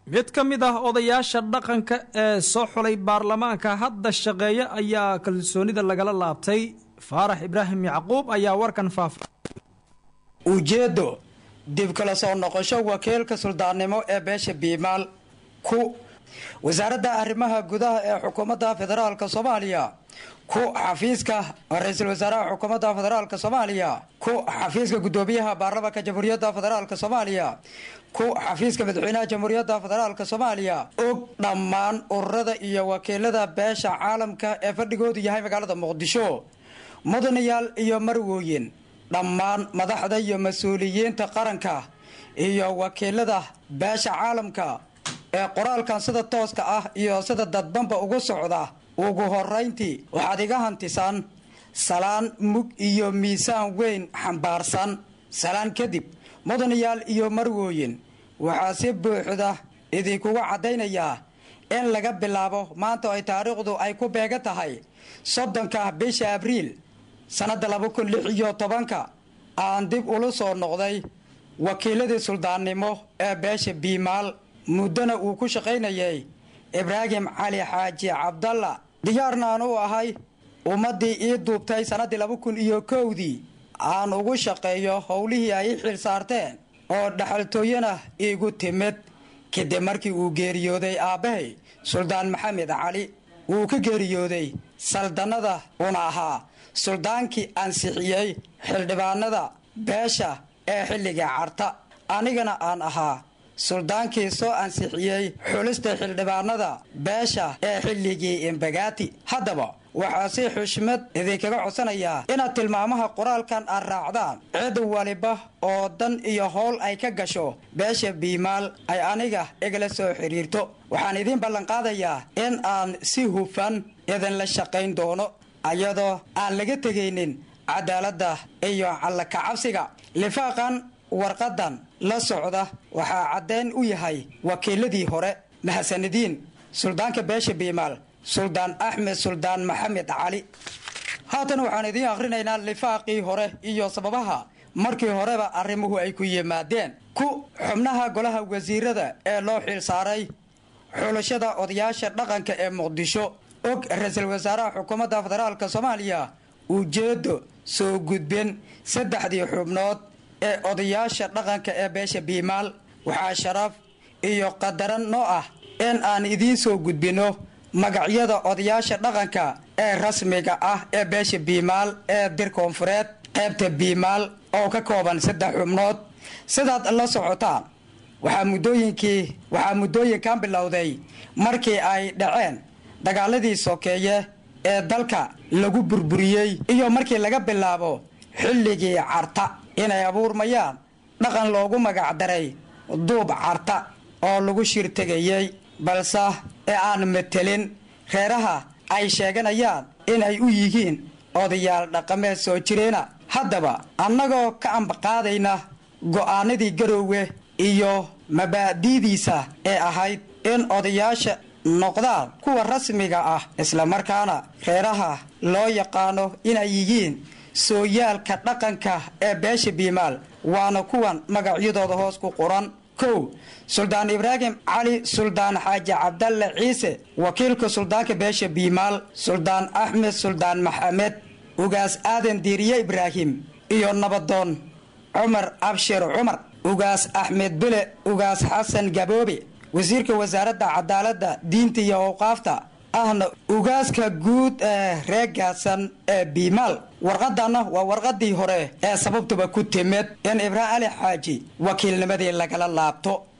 mid ka mid ah odayaasha dhaqanka ee soo xulay baarlamaanka hadda shaqeeya ayaa kalsoonida lagala laabtay faarax ibraahim yacquub ayaa warkan faafa ujeeddo dib kala soo noqosho wakiilka suldaannimo ee beesha biimaal ku wasaaradda arrimaha gudaha ee xukuumadda federaalka soomaaliya ku xafiiska ra-iisul wasaaraha xukuumadda federaalka soomaaliya ku xafiiska guddoomiyaha baarlamaanka jamhuuriyadda federaalka soomaaliya ku xafiiska madaxweynaha jamhuuriyadda federaalka soomaaliya og dhammaan ururada iyo wakiilada beesha caalamka ee fadhigoodu yahay magaalada muqdisho mudanayaal iyo marwooyin dhammaan madaxda iyo mas-uuliyiinta qaranka iyo wakiilada beesha caalamka ee qoraalkan sida tooska ah iyo sida dadbanba ugu socda ugu horayntii waxaad iga hantisaan salaan mug iyo miisaan weyn xambaarsan salaan kadib mudanayaal iyo marwooyin waxaa si buuxda idinkuga caddaynayaa in laga bilaabo maanta ay taariikhdu ay ku beega tahay soddonka bisha abriil sannadda laba kun lix iyo tobanka aan dib ula soo noqday wakiiladii suldaannimo ee beesha biimaal muddona uu ku shaqaynayay ibraahim cali xaaji cabdalla diyaarna aan u ahay ummaddii ii duubtay sannaddii laba kun iyo kowdii aan ugu shaqeeyo howlihii ay i xil saarteen oo dhaxaltooyana iigu timid kadib markii uu geeriyooday aabbahay suldaan maxamed cali wuu ka geeriyooday saldannada una ahaa suldaankii ansixiyey xildhibaanada beesha ee xilliga carta anigana aan ahaa suldaankii soo ansixiyey xulista xildhibaanada beesha ee xilligii imbagaati haddaba waxaa si xushmad idinkaga codsanayaa inaad tilmaamaha qoraalkan aad raacdaan cid waliba oo dan iyo howl ay ka gasho beesha biimaal ay aniga igala soo xidhiirto waxaan idiin ballanqaadayaa in aan si hufan idinla shaqayn doono iyadoo aan laga tegaynin cadaaladda iyo callakacabsiga lifaaqan warqadan la socda waxaa caddayn u yahay wakiiladii hore mahasanidiin suldaanka beesha biimaal suldaan axmed suldaan maxamed cali haatan waxaan idiin akhrinaynaa lifaaqii hore iyo sababaha markii horeba arrimuhu ay ku yimaadeen ku xubnaha golaha wasiirada ee loo xil saaray xulashada odayaasha dhaqanka ee muqdisho og ra-iisul wasaaraha xukuumadda federaalka soomaaliya ujeedo soo gudbin saddexdii xubnood ee odayaasha dhaqanka ee beesha biimaal waxaa sharaf iyo qadaran noo ah in aan idiin soo gudbinno magacyada odayaasha dhaqanka ee rasmiga ah ee beesha biimaal ee dir koonfureed qaybta biimaal oo ka kooban saddex xubnood sidaad la socotaan waxaa muddooyinkii waxaa muddooyinkan bilowday markii ay dhaceen dagaaladii sokeeye ee dalka lagu burburiyey iyo markii laga bilaabo xilligii carta inay abuurmayaan dhaqan loogu magacdaray duub carta oo lagu shirtegayey balse ee aan matelin reeraha ay sheeganayaan inay u yihiin odayaal dhaqameed soo jireena haddaba annagoo ka ambaqaadayna go'aanadii garoowe iyo mabaadi'diisa ee ahayd in odayaasha noqdaan kuwa rasmiga ah islamarkaana reeraha loo yaqaano inay yihiin sooyaalka dhaqanka ee beesha biimaal waana kuwan magacyadooda hoos ku qoran kow suldaan ibraahim cali suldaan xaaji cabdalle ciise wakiilka suldaanka beesha biimaal suldaan axmed suldaan maxamed ugaas aadan diiriye ibraahim iyo nabadoon cumar abshir cumar ugaas axmed bile ugaas xasan gaboobe wasiirka wasaaradda cadaaladda diinta iyo awqaafta ahna ugaaska guud ee reegaasan ee biimaal warqadanna waa warqadii hore ee sababtuba ku timid in ibraahim cali xaaji wakiilnimadii lagala laabto